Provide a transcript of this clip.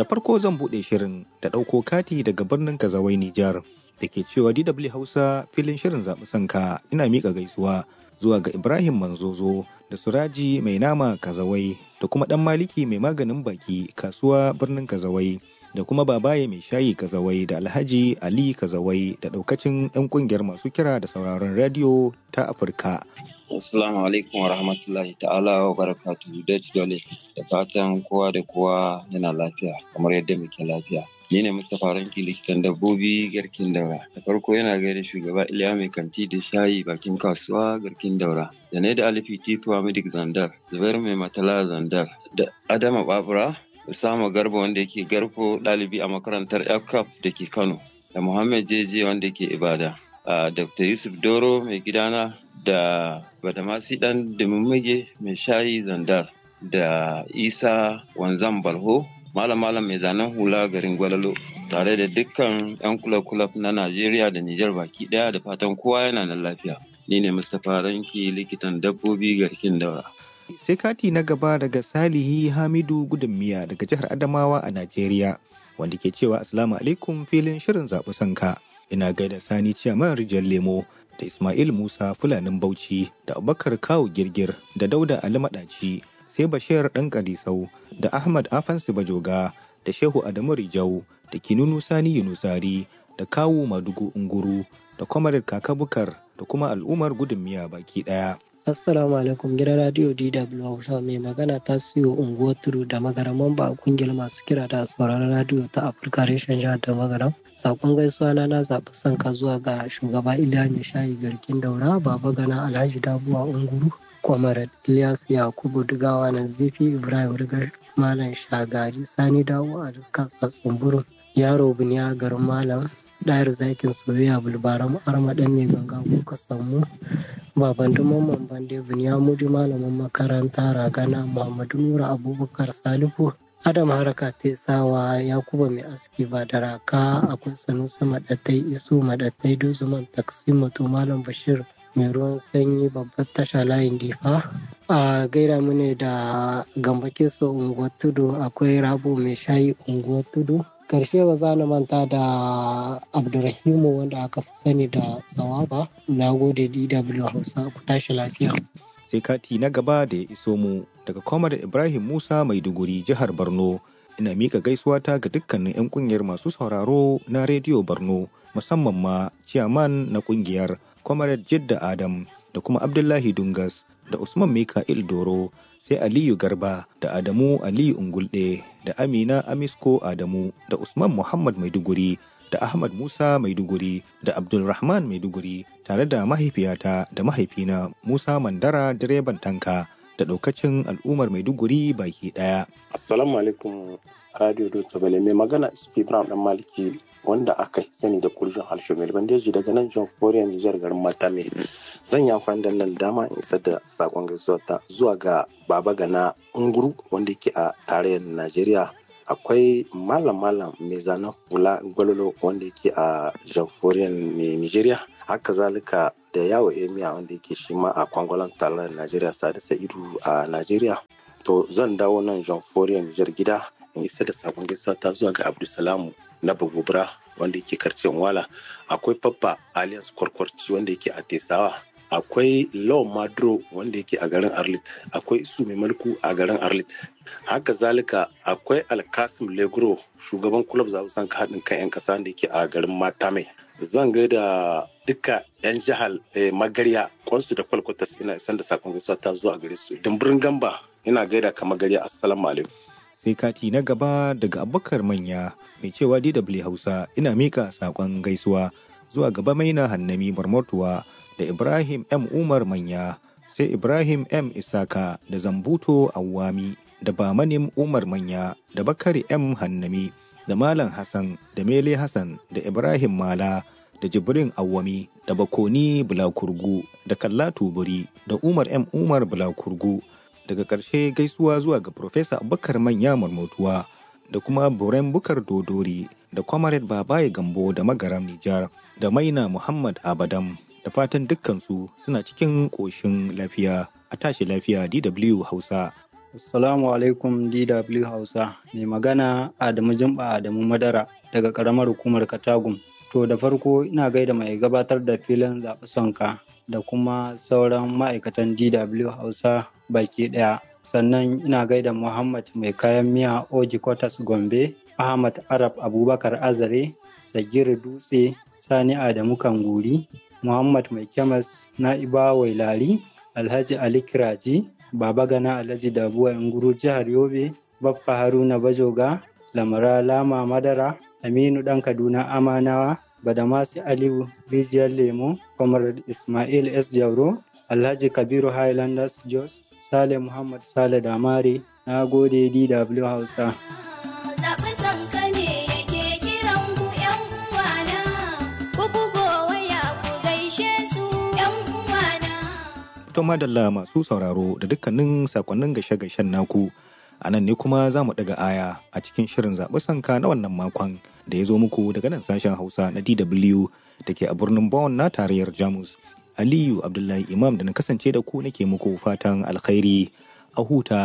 Da farko zan buɗe shirin da ɗauko kati daga birnin Kazawai Nijar da ke cewa DW Hausa filin shirin zaɓi sanka ina miƙa gaisuwa zuwa ga Ibrahim Manzozo da Suraji mai nama Kazawai da kuma ɗan Maliki mai maganin baki kasuwa birnin Kazawai da kuma Babaye mai shayi Kazawai da Alhaji Ali Kazawai da ɗaukacin 'yan ƙungiyar masu kira da sauraron rediyo ta Afirka. Assalamu alaikum wa rahmatullahi ta'ala wa barakatuhu Dutch Dole da fatan kowa da kowa yana lafiya kamar yadda muke lafiya. Ni ne Mustapha Ranki likitan dabbobi garkin daura. Da farko yana gaida shugaba Iliya mai kanti da shayi bakin kasuwa garkin daura. Da ne da Alifi Tituwa Midik Zandar, Zubair mai matala Zandar, da Adama Babura, Usama Garba wanda yake garko ɗalibi a makarantar FCAP da ke Kano, da Muhammad Jeje wanda ke Ibada. Uh, Dr. Yusuf Doro mai gidana da Badamasi ɗan Dimimige mai shayi Zandar da Isa Wanzam Balho malam malam mai zanen hula garin Gwalalo tare da dukkan 'yan kulab-kulab na Najeriya da Nijar baki ɗaya da fatan kowa yana nan lafiya. Ni ne Mustapha Ranki likitan dabbobi garkin daura. Sai kati na gaba daga Salihi Hamidu Gudunmiya daga jihar Adamawa a Najeriya wanda ke cewa Assalamu alaikum filin shirin zaɓi sanka. Ina gaida Sani Ciyaman Rijiyar Lemo da Ismail Musa Fulanin Bauchi da Abubakar Kawu Girgir da Dauda Ali Maɗaci sai Bashir ɗan Kadisau da Ahmad Afansu Bajoga da Shehu Adamu Rijau da Kinunu Sani Yunusari da Kawu Madugu Unguru da Kwamarar Kaka Bukar da kuma al'ummar gudunmiya baki ɗaya. Assalamu alaikum gidan radio DW Hausa mai magana ta siyo unguwar tudu da magaraman ba a kungiyar masu kira da sauraron radio ta Afirka reshen jihar da magaram. Sakon gaisuwa na na zaɓi sanka zuwa ga shugaba Iliya mai shayi garkin daura baba gana Alhaji Dabuwa Unguru. Kwamarat Ilyas Yakubu Dugawa na Zifi Ibrahim Rigar Malam Shagari Sani Dawo a Riska Tsatsun Yaro Buniya garin Malam ɗayar zakin soyayya bulbaran armaɗan mai ganga kuka samu baban mamman bande buniya mudi malamin makaranta ragana muhammadu nura abubakar salihu adam haraka sawa yakuba mai aski ba da raka akwai sanusi maɗatai isu maɗatai duzuman taksi mato malam bashir mai ruwan sanyi babbar tasha layin difa a gaira mu ne da gamba keso unguwar tudu akwai rabo mai shayi unguwar tudu karshe ba za na manta da abdurrahimu wanda aka fi sani da sawaba na gode dw hausa ku tashi lafiya sai kati na gaba da ya iso mu daga kwamar ibrahim musa maiduguri jihar borno ina mika gaisuwa ta ga dukkanin 'yan kungiyar masu sauraro na rediyo borno musamman ma ciyaman na kungiyar kwamar jidda adam da kuma abdullahi dungas da usman mika'il doro sai aliyu garba da adamu aliyu ungulde da amina amisko adamu da usman muhammad maiduguri da ahmad musa maiduguri da abdulrahman maiduguri tare da mahaifiyata da mahaifina musa mandara direban tanka da daukacin al'ummar maiduguri baki daya assalamu alaikum radio dutse bale mai magana sp brown dan maliki wanda aka sani da kurjin harshe mai bandeji daga nan john forian nijar garin matame zan yi amfani da nan dama in isar da sakon gaisuwa ta zuwa ga baba gana unguru wanda yake a tarayyar najeriya akwai malam malam mai zanen fula gwalolo wanda yake a john forian nigeria haka zalika da yawo emiya wanda yake shi ma a kwangwalan tarayyar najeriya sadi sa'idu a najeriya to zan dawo nan john forian nijar gida in isa da sakon gaisuwa ta zuwa ga abdulsalamu na bagobra wanda yake karcin wala akwai papa alias kwarkwarci wanda yake a tesawa akwai law madro wanda yake a garin arlit akwai isu mai mulku a garin arlit haka zalika akwai alkasim legro shugaban kulab zaɓen haɗin kan 'yan ƙasa da yake a garin matame zan gaida duka 'yan jihar magarya kwansu da kwalkwatas ina isan da sakon gaisuwa ta zuwa gare su dimbirin gamba ina gaida ka magarya assalamu alaikum sai kati na gaba daga abubakar manya mai cewa dw hausa ina mika sakon gaisuwa zuwa gaba maina hannami marmatuwa da ibrahim m umar manya sai ibrahim m isaka da zambuto awami da bamanim umar manya da bakari m hannami da malam hassan da mele hassan da ibrahim mala da jibrin awami da bakoni bulakurgu da kalla tuburi da umar m umar bulakurgu daga ƙarshe gaisuwa zuwa ga Profesa Abubakar Manya Marmotuwa da kuma Buren Bukar Dodori da Comrade Babaye Gambo da Magaram Nijar da Maina Muhammad Abadam da fatan dukkansu suna cikin ƙoshin lafiya a tashi lafiya DW Hausa. Assalamu alaikum DW Hausa. Mai magana Adamu Jumba Adamu Madara daga ƙaramar hukumar Katagum. To da farko ina gaida mai gabatar da filin zaɓi sonka da kuma sauran ma'aikatan DW Hausa baki ɗaya. Sannan ina gaida Muhammad mai kayan miya Oji Kotas Gombe, Ahmad Arab Abubakar Azare, Sagir Dutse, Sani Adamu Kanguri, Muhammad Mai Kemas Na'iba Wailari, Alhaji Ali Kiraji, Baba Gana Alhaji Dabuwa Nguru Jihar Yobe, Baffa Haruna Bajoga, Lamara Lama Madara, Aminu Ɗan Kaduna Amanawa, Badamasi Aliyu Rijiyar Lemo, Comrade Ismail S. Jauro, Alhaji Kabiru Highlanders Jos, Sale Muhammad Sale Damare, na gode DW Hausa. Zaɓi sanka ne yake kiran ku ‘yan uwana, ku bugo waya ku gaishe su ‘yan uwana. To madalla masu sauraro da dukkanin sakonnin gashe-gashen naku a nan ne kuma za mu ɗaga aya a cikin shirin zaɓi sanka na wannan makon da ya zo muku daga nan sashen Hausa na DW da ke a birnin Bonn na tarayyar Jamus. Aliyu Abdullahi Imam da na kasance da ku nake muku fatan alkhairi a huta